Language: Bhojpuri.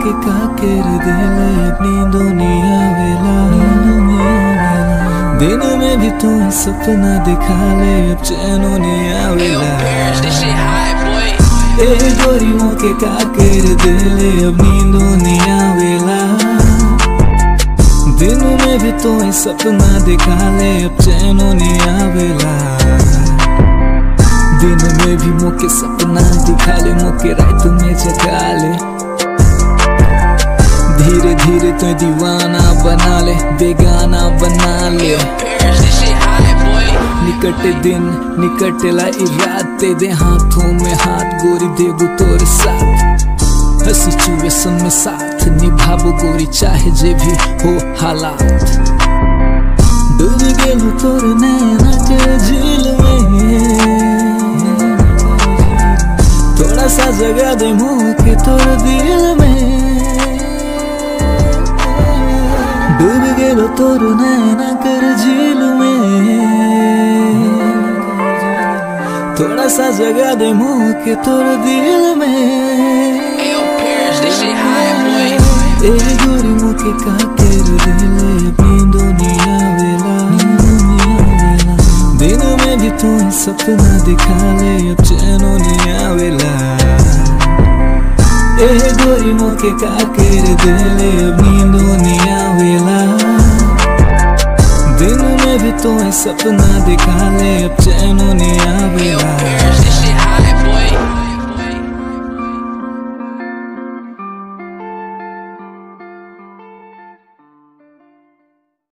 के का कर दिले अपनी दुनिया वेला दिन में भी तू ही सपना दिखा ले अब चैनो नहीं आवेला This shit high, boy. ए गोरी के का कर दिले अब नींदो नहीं आवेला दिन में भी तो ही सपना दिखा ले अब चैनो नहीं आवेला दिन में भी मुके सपना दिखा ले मुके रात में जगा ले धीरे धीरे तो दीवाना बना ले बेगाना बना ले Paris, this shit high, boy. निकट दिन निकट लाई रात दे हाथों में हाथ गोरी देबू तोर साथ हर सिचुएशन में साथ निभाबो गोरी चाहे जे भी हो हालात डूब गेलू तोर नैना के झील में थोड़ा सा जगह दे मुंह के तोर दिल में डूब गेलो तोर नैना कर झील में थोड़ा सा जगह दे मुंह के तोर दिल में Ayo, Paris, this shit high, boy. ए गोरी मुके का कर दिले अपनी दुनिया वेला दिन में भी तू ही सपना दिखा ले अब चैनो नहीं आवेला ए गोरी मुके का कर दिले अपनी दुनिया वेला दिन में भी तो ही सपना दिखा ले अब चैनो नहीं आवेला Paris, this shit high,